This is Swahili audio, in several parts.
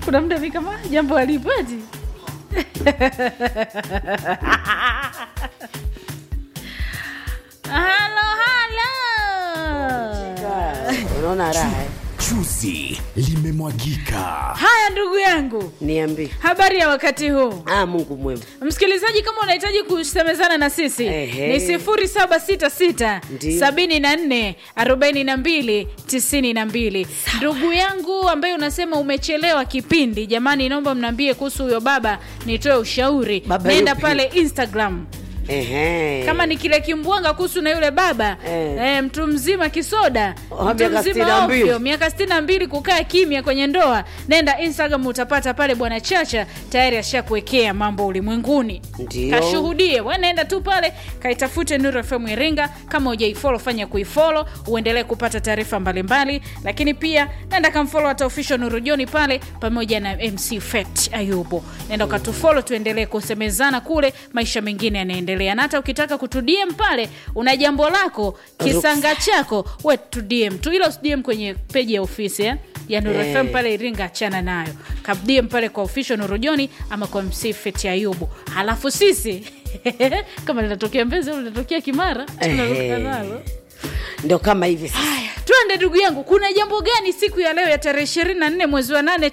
kuna muda mi kama jambo alipati halo halo unaona raha eh? chuzi limemwagika haya ndugu yangu niambie habari ya wakati huu ah, mungu mwema msikilizaji kama unahitaji kusemezana na sisi Ehe. ni 766 Ndiyo. 74 42 92 ndugu yangu ambaye unasema umechelewa kipindi jamani naomba mnaambie kuhusu huyo baba nitoe ushauri Baba nenda yupi? pale instagram Ehe. kama ni kile kimbwanga kuhusu na yule baba Eh. eh, mtu mzima kisoda Oh, mtu miaka mzima 62. ovyo miaka sitini na mbili kukaa kimya kwenye ndoa nenda instagram utapata pale bwana chacha tayari ashakuwekea mambo ulimwenguni Ndio. kashuhudie wanaenda tu pale kaitafute nuru fm iringa kama ujaifolo fanya kuifolo uendelee kupata taarifa mbalimbali lakini pia nenda kamfolo hata official nuru joni pale pamoja na mc fet ayubu nenda ukatufolo tuendelee kusemezana kule maisha mengine yanaendelea na hata ukitaka kutudm pale una jambo lako kisanga chako we tudm tu ila usdm kwenye peji ya ofisi eh? ya Nuru Eh. FM pale Iringa, achana nayo, kabdie pale kwa official Nuru Joni ama kwa MC Feti Ayubu. Halafu sisi kama linatokea Mbezi au linatokea Kimara, tunaruka Ehe. nalo. ndo kama hivi sasa Haya, twende ndugu yangu, kuna jambo gani siku ya leo ya tarehe 24 mwezi wa 8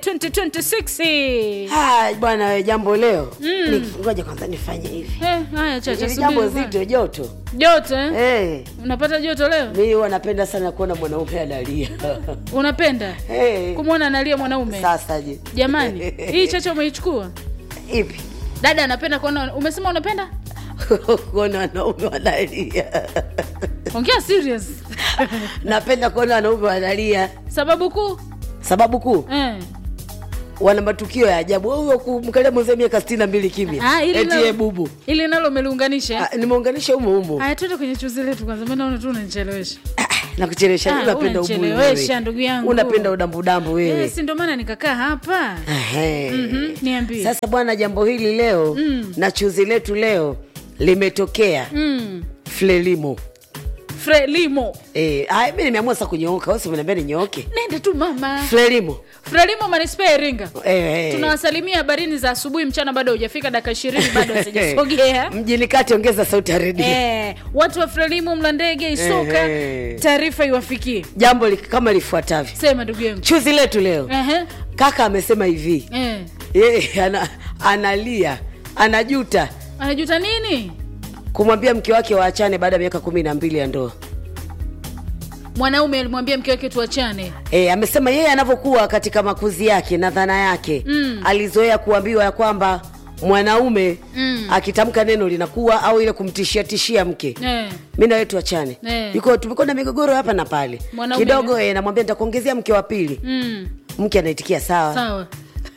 2026? Ah, bwana we jambo leo Ni- ngoja kwanza nifanye hivi Eh, haya chacha, Hili subiri jambo kwanza. zito joto Joto eh? hey. Unapata joto leo? mi huwa napenda sana kuona mwanaume analia Unapenda hey. kumwona analia mwanaume? sasa je Jamani, hii chacha umeichukua? ipi Dada anapenda kuona, umesema unapenda? kuona wanaume wanalia Ongea serious. napenda kuona wanaume wanalia Sababu kuu sababu kuu eh. wana matukio ya ajabu huyo kumkalia mwenzee miaka sitini na mbili kimya Ah, ili eti nalo- ye bubu ili nalo umeliunganisha Ah, nimeunganisha humo humo haya tuende kwenye chuzi letu kwanza mi naona tu unanichelewesha na kuchelewesha Ah, unapenda ubuyu unanichelewesha, wewe. ndugu yangu. unapenda udambudambu wewe Eh, si ndo maana nikakaa hapa Ehe. Mhm, niambie sasa bwana jambo hili leo Mm. na chuzi letu leo limetokea mm. flelimo frelimo Eh, haya, mi nimeamua sasa kunyooka wasi umeniambia ninyooke nende tu mama flelimo frelimo manispaa ya iringa eh, eh. tunawasalimia habarini za asubuhi mchana bado hujafika dakika ishirini bado hazijasogea mjini kati ongeza sauti ya redio Eh, watu wa frelimu mla ndege isoka Ehe. taarifa iwafikie jambo li, kama lifuatavyo sema ndugu yangu chuzi letu leo Ehe, kaka amesema hivi eh. yeye ana, analia anajuta anajuta nini kumwambia mke wake waachane baada ya miaka kumi na mbili ya ndoa mwanaume alimwambia mke wake tuachane E, amesema yeye anavyokuwa katika makuzi yake na dhana yake Mm. alizoea kuambiwa ya kwamba mwanaume Mm. akitamka neno linakuwa au ile kumtishia tishia mke eh. mi nawe tuachane Eh. yuko tumekuwa na migogoro hapa na pale Mwanaume kidogo e, namwambia nitakuongezea mke wa pili mm. mke anaitikia sawa sawa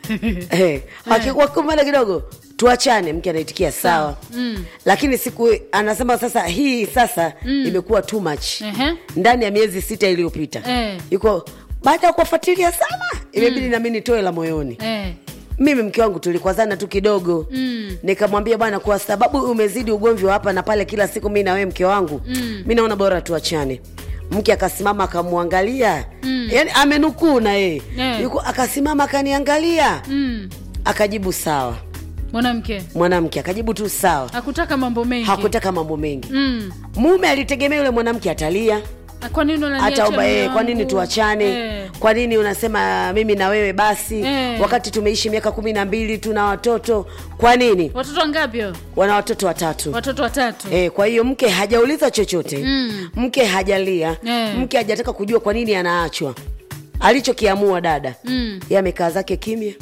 Eh, wakumana kidogo tuachane mke anaitikia sawa Mm. lakini siku anasema sasa hii sasa imekuwa too much Ehe. ndani ya miezi sita iliyopita Eh. yuko baada ya kuwafuatilia sana imebidi nami nitoe la moyoni eh. mimi mke wangu tulikwazana tu kidogo Mm. nikamwambia bwana kwa sababu umezidi ugomvi wa hapa na pale kila siku mi na wewe mke wangu Mm. mi naona bora tuachane mke akasimama akamwangalia mm. yani amenukuu na yeye Eh. yuko akasimama akaniangalia Mm. akajibu sawa mwanamke mwanamke akajibu tu sawa hakutaka mambo mengi hakutaka mambo mengi mm. mume alitegemea yule mwanamke atalia Ah, kwa nini unaniacha hata mume kwa nini wangu? tuachane eh. kwa nini unasema mimi na wewe basi Eh. wakati tumeishi miaka kumi na mbili tuna watoto kwa nini watoto wangapi hao? wana watoto watatu watoto watatu E, kwa hiyo mke hajauliza chochote Mm. mke hajalia Eh. mke hajataka kujua kwa nini anaachwa alichokiamua dada Mm. ye amekaa zake kimya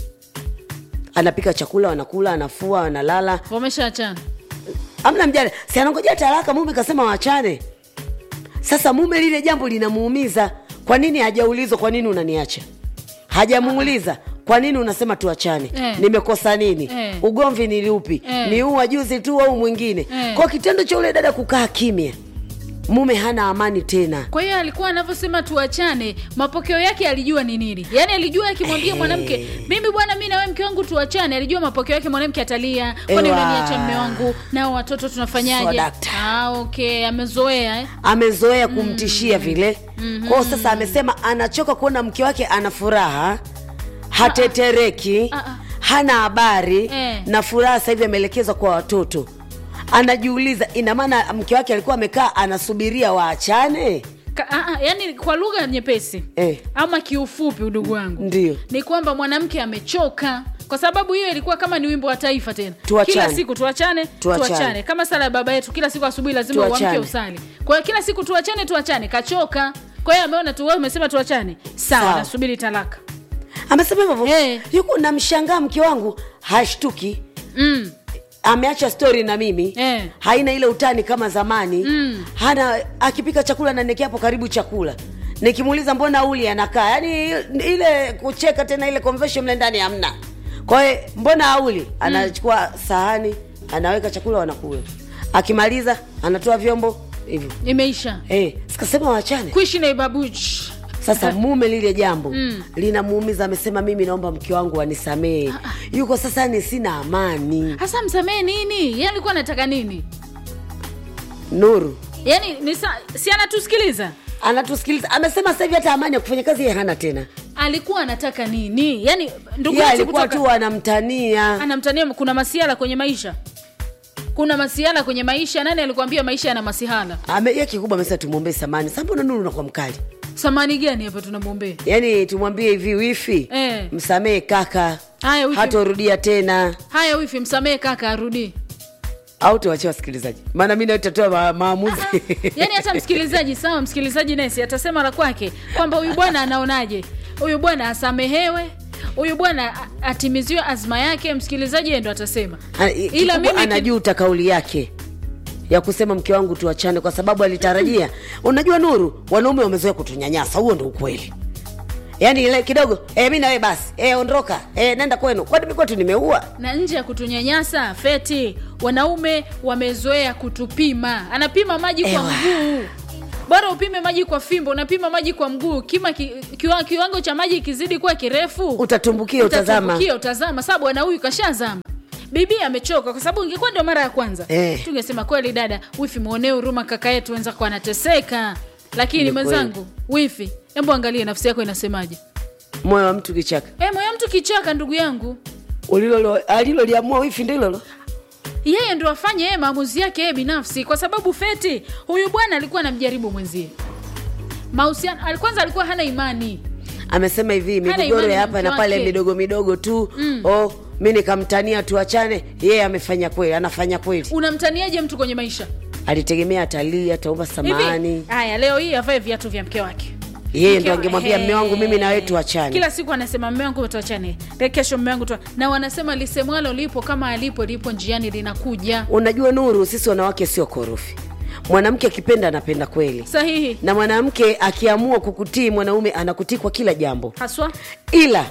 anapika chakula wanakula anafua wanalala wameshaachana amna mjane si anangojea talaka mume kasema waachane sasa mume lile jambo linamuumiza kwa nini hajaulizwa kwa nini unaniacha hajamuuliza kwa nini unasema tuachane Eh. nimekosa nini Eh. ugomvi ni upi Eh. ni huu wa juzi tu au mwingine Eh. kwa kitendo cha ule dada kukaa kimya mume hana amani tena kwa hiyo alikuwa anavyosema tuachane mapokeo yake alijua ni nini yaani alijua akimwambia mwanamke mimi bwana mi nawe mke wangu tuachane alijua mapokeo yake mwanamke atalia kwani Ewa. unaniacha mme wangu nao watoto tunafanyaje Swadakta. ah, okay amezoea eh? amezoea kumtishia vile kwao sasa amesema anachoka kuona mke wake ana furaha hatetereki Ah, ah. hana habari Eh. na furaha sasa hivi ameelekezwa kwa watoto anajiuliza ina maana mke wake alikuwa amekaa anasubiria waachane Ka, a, a, yani kwa lugha nyepesi Eh. ama kiufupi udugu wangu Ndio. ni kwamba mwanamke amechoka kwa sababu hiyo ilikuwa kama ni wimbo wa taifa tena Tuachane. kila siku tuachane Tuachane. tuachane kama sala ya baba yetu kila siku asubuhi lazima Tuachane. uamke usali kwa hiyo kila siku tuachane tuachane kachoka kwa hiyo ameona tu wewe umesema tuachane sawa Sawa. nasubiri talaka amesema hivyo Eh. yuko namshangaa mke wangu hashtuki mm. ameacha stori na mimi Eh. haina ile utani kama zamani Mm. hana akipika chakula nanekea hapo karibu chakula nikimuuliza mbona uli anakaa yani ile kucheka tena ile conversation mle ndani hamna kwa hiyo mbona auli anachukua sahani anaweka chakula wanakula akimaliza anatoa vyombo hivyo imeisha hey, sikasema wachane kuishi na ibabuji sasa mume lile jambo Mm. linamuumiza amesema mimi naomba mke wangu anisamehe yuko sasa ni sina amani hasa msamee nini yeye alikuwa anataka nini nuru yani ni sa, si anatusikiliza anatusikiliza amesema sasa hivi hata amani ya kufanya kazi yeye hana tena alikuwa anataka nini yani ndugu ye yetu alikuwa kutoka- tu anamtania anamtania kuna masiala kwenye maisha kuna masiala kwenye maisha nani alikwambia maisha yana masihala Ame- ye kikubwa amesema tumwombee samani sa mbona nuru unakuwa mkali samani gani hapa tunamwombea yaani tumwambie hivi wifi Eh. msamehe kaka haya wifi, hatorudia tena haya wifi msamehe kaka arudi au tuwachie wasikilizaji maana mi naitatoa ma- maamuzi yaani hata msikilizaji sawa msikilizaji nesi atasema la kwake kwamba huyu bwana anaonaje huyu bwana asamehewe huyu bwana a- atimiziwe azma yake msikilizaji yeye ndo atasema Ana- ila kikubwa mimi ki- anajuta kauli yake ya kusema mke wangu tuachane kwa sababu alitarajia unajua nuru wanaume wamezoea kutunyanyasa huo ndo ukweli yaani ile kidogo e, mi nawe basi e, ondoka e, nenda kwenu kwani mi kwetu nimeua na nje ya kutunyanyasa feti wanaume wamezoea kutupima anapima maji kwa Ewa. mguu bora upime maji kwa fimbo unapima maji kwa mguu kima ki, kiwa, kiwango cha maji kizidi kuwa kirefu utatumbukia utazama utatumbukia, utazama sababu bwana huyu kashazama bibi amechoka kwa sababu ingekuwa ndio mara ya kwanza Eh. tungesema kweli dada wifi mwonee huruma kaka yetu wenzako anateseka lakini Ni mwenzangu wifi hebu angalie nafsi yako inasemaje moyo wa mtu kichaka e, moyo mtu kichaka ndugu yangu Ulilolo- aliloliamua wifi ndilolo yeye ndo afanye yeye maamuzi yake yeye binafsi kwa sababu feti huyu bwana alikuwa anamjaribu mwenzie mahusiano ali- kwanza alikuwa hana imani amesema hivi Hana migogoro imani ya na hapa mke na pale wake. midogo midogo tu mm. oh, mi nikamtania tuachane yeye amefanya kweli anafanya kweli unamtaniaje mtu kwenye maisha alitegemea atalii ataomba samahani hivi haya leo hii avae viatu vya mke wake yeye Mke ndo wa- angemwambia Ehe. mme wangu mimi na wewe tuachane kila siku anasema mme wangu tuachane Le- kesho mme wangu tua na wanasema lisemwalo lipo kama alipo lipo njiani linakuja unajua nuru sisi wanawake sio korofi mwanamke akipenda anapenda kweli sahihi na mwanamke akiamua kukutii mwanaume anakutii kwa kila jambo haswa ila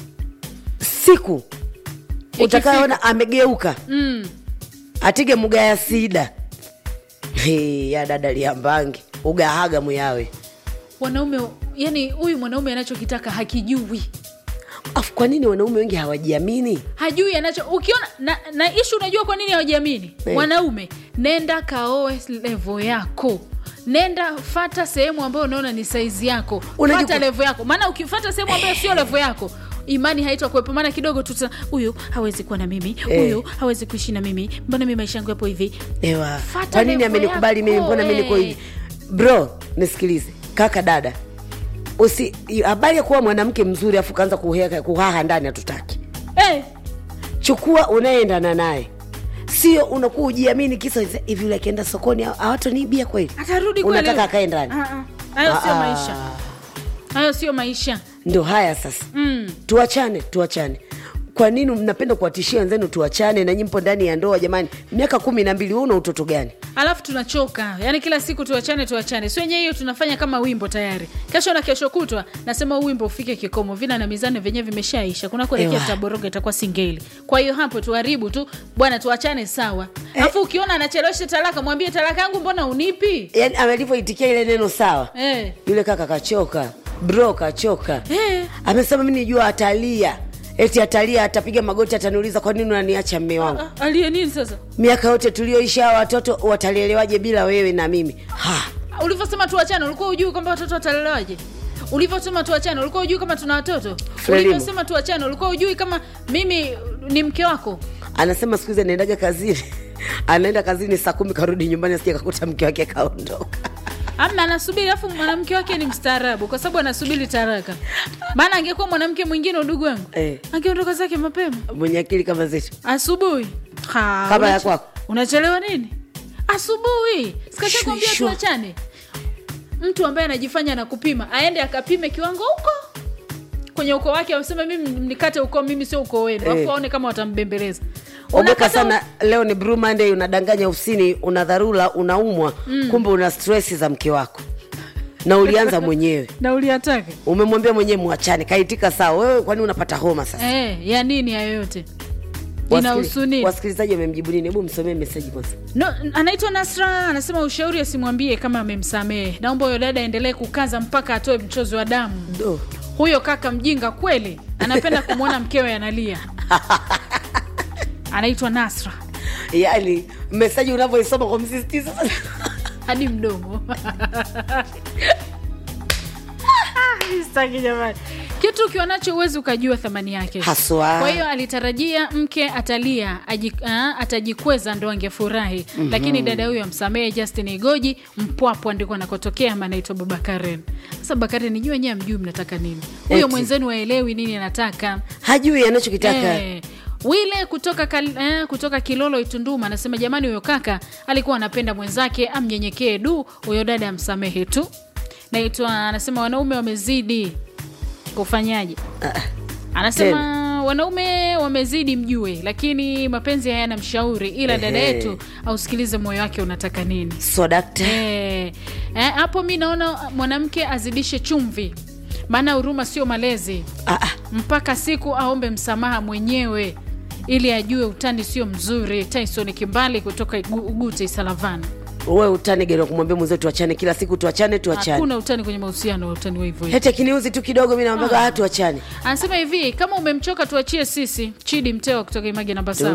siku utakayoona amegeuka mm. atige mugaya sida Hey, ya dada liambangi ugahaga muyawe wanaume yani huyu mwanaume anachokitaka hakijui afu kwa nini wanaume wengi hawajiamini hajui anacho ukiona na, na ishu unajua kwa nini hawajiamini Eh. mwanaume nenda kaoe levo yako nenda fata sehemu ambayo unaona ni saizi yako Unajua fata ku- levo yako maana ukifata sehemu ambayo sio levo yako imani haitakuwepo maana kidogo tuta huyu hawezi kuwa na mimi Eh. huyu hawezi kuishi na mimi mbona mi maisha yangu yapo hivi ewa Fata kwa nini level amenikubali mimi yako, mbona mi niko eh. hivi bro nisikilize kaka dada usi habari ya kuwa mwanamke mzuri afu kaanza kuheka- kuhaha ndani hatutaki eh, chukua unayeendana naye sio unakuwa ujiamini kisa hivi yule akienda sokoni hawatoniibia kweli atarudi kweli. unataka akae ndani Ah, ah. hayo sio Ah, ah. maisha hayo sio maisha ndo haya sasa mm. tuachane tuachane kwa nini mnapenda kuwatishia wenzenu tuachane na nyimpo ndani ya ndoa jamani miaka kumi na mbili huu una utoto gani alafu tunachoka yaani kila siku tuachane tuachane si wenyewe hiyo tunafanya kama wimbo tayari kesho na kesho kutwa nasema huu wimbo ufike kikomo vina na mizani vyenyewe vimeshaisha kuna kuelekea Ewa. taboroga itakuwa singeli kwa hiyo hapo tuharibu tu bwana tuachane sawa alafu ukiona anachelewesha talaka mwambie talaka yangu mbona unipi yaani alivyoitikia ile neno sawa eh. yule kaka kachoka bro kachoka Eh. amesema mi nijua atalia eti atalia atapiga magoti ataniuliza kwa nini unaniacha mme wangu Ah, aliye nini sasa miaka yote tulioisha hawa watoto watalelewaje bila wewe na mimi ha ulivyosema tuachane ulikuwa ujui kwamba watoto watalelewaje ulivyosema tuachane ulikuwa ujui kama tuna watoto Frelimu. ulivyosema tuachane ulikuwa ujui kama mimi ni mke wako anasema siku hizi anaendaga kazini anaenda kazini saa kumi karudi nyumbani asija kakuta mke wake kaondoka ama anasubiri alafu mwanamke wake ni mstaarabu kwa sababu anasubiri taraka maana angekuwa mwanamke mwingine udugu wangu Eh. angeondoka zake mapema mwenye akili kama zetu asubuhi Ha, Kama ya unache- kwako. unachelewa nini asubuhi sikashakwambia Shwi, shwa. tuachane mtu ambaye anajifanya anakupima aende akapime kiwango huko kwenye ukoo wake amesema mimi nikate ukoo mimi sio ukoo wenu Eh. alafu aone kama watambembeleza ogoka Unakata sana leo ni Blue Monday unadanganya ofisini una dharura unaumwa kumbe una stresi za mke wako na ulianza mwenyewe na uliataka umemwambia mwenyewe mwachane kaitika sawa wewe kwani unapata homa sasa eh, ya nini hayo yote Wasikili- inahusu nini wasikilizaji wamemjibu nini hebu msomee meseji kwanza no, anaitwa nasra anasema ushauri asimwambie kama amemsamehe naomba huyo dada aendelee kukaza mpaka atoe mchozi wa damu do huyo kaka mjinga kweli anapenda kumwona mkewe analia anaitwa nasra yaani meseji unavyoisoma kwa msisitizo hadi mdomo Ah, sitaki jamani kitu ukiwa nacho huwezi ukajua thamani yake Haswa. kwa hiyo alitarajia mke atalia aji, ah, atajikweza ndo angefurahi mm-hmm. lakini dada huyo amsamehe justin igoji mpwapwa ndiko anakotokea ama anaitwa babakaren sasa bakaren jua nyewe amjui mnataka nini huyo Eti. mwenzenu waelewi nini anataka hajui anachokitaka Eh, wile kutoka, kal, eh, kutoka kilolo itunduma anasema jamani huyo kaka alikuwa anapenda mwenzake amnyenyekee du huyo dada amsamehe tu naitwa anasema wanaume wamezidi kufanyaje anasema wanaume wamezidi mjue lakini mapenzi hayana mshauri ila dada Ehe. yetu ausikilize moyo wake unataka nini so dakta Eh, eh, hapo mi naona mwanamke azidishe chumvi maana huruma sio malezi Ah, ah. mpaka siku aombe msamaha mwenyewe ili ajue utani sio mzuri tyson kimbali kutoka Igu- ugute isalavana wewe utani gani wa kumwambia mwenzetu tuachane kila siku tuachane tuachane hakuna utani kwenye mahusiano utani wa hivyo hivyo. hete kiniuzi tu kidogo mi naambaga ah. tuachane anasema hivi kama umemchoka tuachie sisi chidi mtewa kutoka image namba saba